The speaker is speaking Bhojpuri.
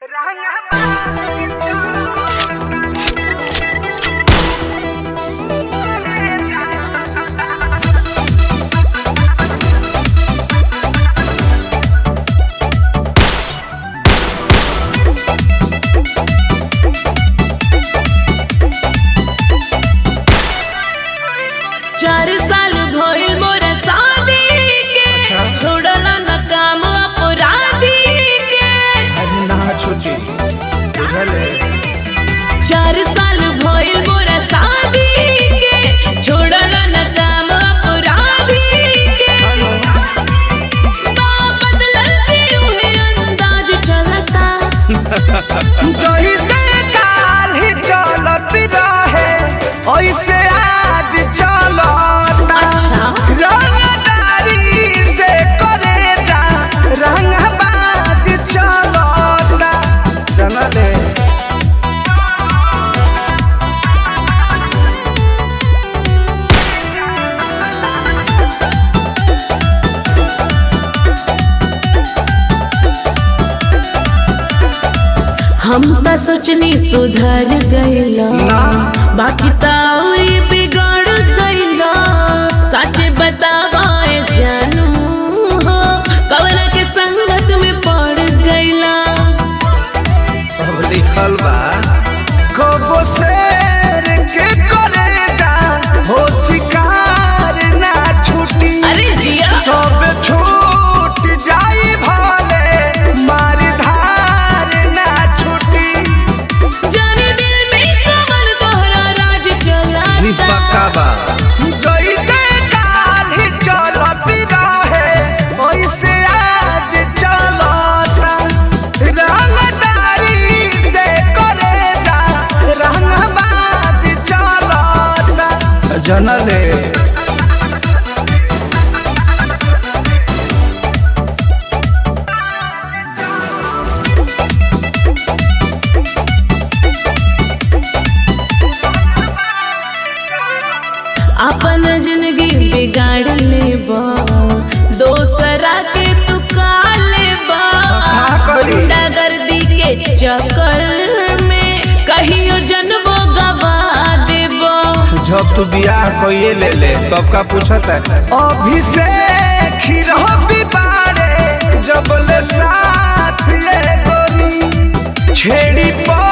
चार साल भइल मोरा शादी के छोड़ला न काम अपराधी के अरे ना छोटी बुझल है चार साल भइल मोरा शादी के छोड़ला न काम अपराधी के बा बदलल के उहे अंदाज चलता जही से काल ही चलत रहे ऐसे आज चलता अच्छा। रंगदारी से करे जा रंगबाज चलता चल दे हम त सोचनी सुधर गइला ना। बाकी त औरी बिगड़ गइला सच बतावाए जानू हो कवन के संगत में पड़ गइला सब लिखल बा कबो शेर के करे जा हो शिकार ना छुटी अरे जिया सब छूट जाई भले मार धार ना छुटी जाने दिल में कवन तोहरा राज चलाता बा जैसे काल ही चलत रहे वैसे आज चलता रंगदारी से करे जा रंगबाज चलता जनले अपन जिंदगी बिगाड़ लेबा दोसरा के तू का लेबा का करी? गुंडागर्दी के चक्कर में कहियो जनबो गवा देबो जब तू बियाह कइए ले ले तब का पूछत है अभिषेक ही रहो बिबारे जब ले साथ ये गोरी छेड़ी पर